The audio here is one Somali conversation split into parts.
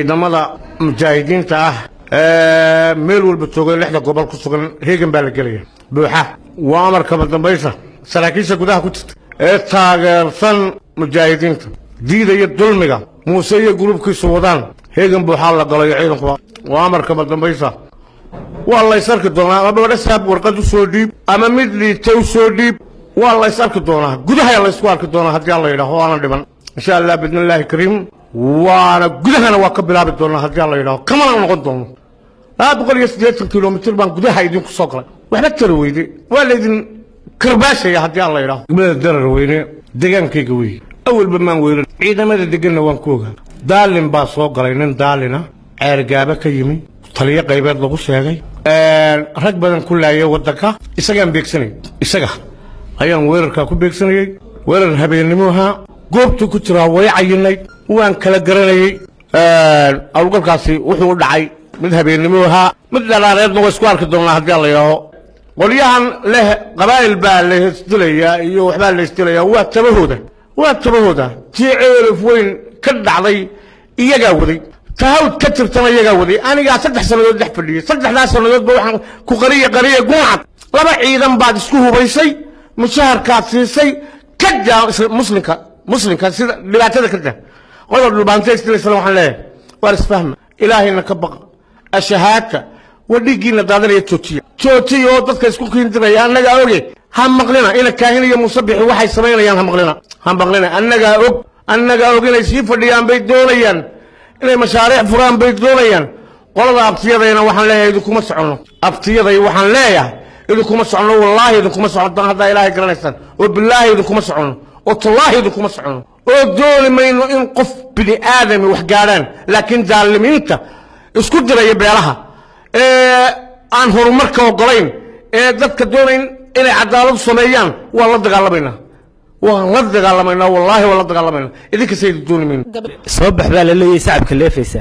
ciidamada mujaahidiinta ah ee meel walba jooga lixda gobol ku sugan heegan baa la gelaya buuxa waa amarkama dambaysa saraakiisha gudaha ku jirta ee taageersan mujaahidiinta diidaya dulmiga muuse iyo gurubkiisu wadaan heegan buuxaa la galayo ciidankuba waa amarkama dambaysa waa lays arki doonaa ama badhasaab warqad u soo dhiib ama mid liita u soo dhiib waa lays arki doonaa gudaha laysku arki doonaa haddii alla yidhaho waana dhiman insha allah biidnillaahi kariim waana gudahana waa ka bilaabi doonaa haddii alla yidhaho kamana noqon doono laba boqol iyo siddeetan kilomitir baan gudaha idinku soo galay waxba tara weyde waa laydin karbaashaya haddii alla yidhaho degmada darar weyne degaankayga weeye awalba maan weyran ciidamada deganna waan ku ogaa daalin baa soo galay nin daalina ceergaaba ka yimi taliyo qaybeed lagu sheegay rag badan ku laayay waddanka isagaan beegsanay isaga ayaan weerarkaa ku beegsanayey weerar habeennimo ahaa goobtuu ku jiraa way cayinayd waan kala garanayey awlgalkaasi wuxuu u dhacay mid habeennimo ahaa mid dhalaareedna waa isku arki doonaa haddii alla yidhaaho qolyahan leh qabaa'il baa la hesdilayaa iyo waxbaa la hesdilayaa waa tabahooda waa tabahooda tii ceelif weyn ka dhacday iyagaa waday tahawd ka jirtana iyagaa waday anigaa saddex sannadood dhex fadhiyey saddexdaas sannadoodba waxaan ku qariya qariya guncad laba ciidan baad isku hubaysay mushaharkaad siisay ka jaa muslimka muslimka sida dhibaatada ka dah qodob dhulbaanta istilaysana waxaan leeyahay waar isfahma ilaahayna ka baqa ashahaadka waa dhiiggiina daadanaya joojiya joojiya oo dadka isku kiindiraya annagaa oge ha maqlina ina kaahin iyo musabixi waxay samaynayaan ha maqlina ha maqlina annagaa og annagaa og inay sii fadhiyaan bay doonayaan inay mashaariic furaan bay doonayaan qolada abtiyadayna waxaan leeyahay idinkuma soconno abtiyaday waxaan leeyahay idinkuma soconno wallaahi idinkuma soconno haddaa ilaahay garanaysaan oo bilaahi idinkuma soconno oo tallaahi idinkuma soconno oo dooni mayno in qof bini aadami wax gaadhaan laakiin daalimiinta isku diraya beelaha ee aan horumarka ogolayn ee dadka doonayn inay cadaaladu sameeyaan waan la dagaalamaynaa waan la dagaalamaynaa wallaahi waan la dagaalamaynaa idinkasa idin dooni mayno soo bax baa la leeyahay sacabka leefaysa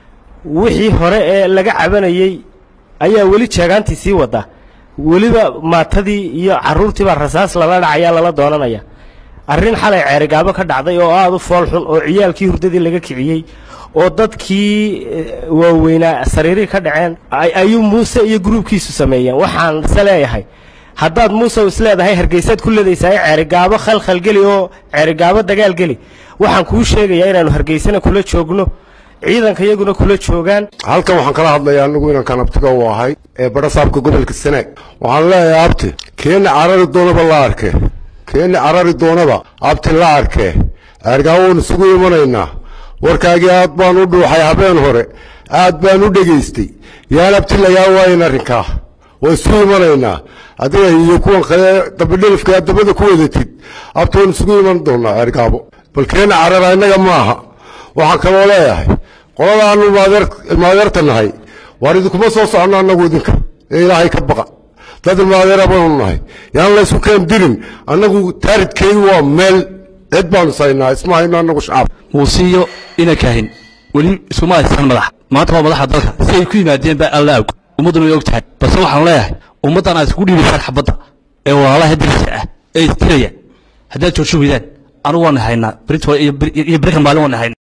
wixii hore ee laga cabanayey ayaa weli jeegaantii sii wada weliba maatadii iyo carruurtiibaa rasaas lala dhacaya lala doonanaya arrin xalay ceerigaabo ka dhacday oo aada u fool xun oo ciyaalkii hurdadii laga kiciyey oo dadkii waaweynaa sariirihii ka dhaceen ayuu muuse iyo gruubkiisu sameeyeen waxaan se leeyahay haddaad muuse isleedahay hargeysaad ku leedaysaa ceerigaabo khalkhalgeli oo ceerigaabo dagaalgeli waxaan kuu sheegayaa inaannu hargeysana kula joogno ciidanka iyaguna kula joogaan halkan waxaan kala hadlayaa anigu inankan abtiga u ahay ee badhasaabka gobolka sanaag waxaan leeyahay abti keena carari doonaba la arkee keena carari doonaba abti la arkee ceergaabo waan isugu imanaynaa warkaagii aad baan u dhuuxay habeen hore aad baan u dhegaystay yaan abti lagaa waayin arrinkaa waa isu imanaynaa adiga iyo kuwan kale dabidhelifka aad dabada ku wadatid abti waan isugu iman doonaa ceergaabo bal keena carara innaga maaha waxaan kaloo leeyahay qoladaanu maadeerta nahay waar idinkuma soo soconno annagu idinka ee ilaahay ka baqa dad ilmaadeera baanu nahay yaan laysku keen dirin annagu taaridkeedu waa meel cid baanu saynaa isma hayno annagu shacab muusiyo ina kaahin weli iskuma haysan madax maanta waa madaxa dalka si ay ku yimaadeen baa alla og ummadduna way og tahay balse waxaan leeyahay ummaddan aad iskugu dhiibaysaan xabadda ee walaalaha dirisa ah ee istiraya haddaad joojin weydaan anigu waan haynaa britol iyo berikan maalin waan haynaa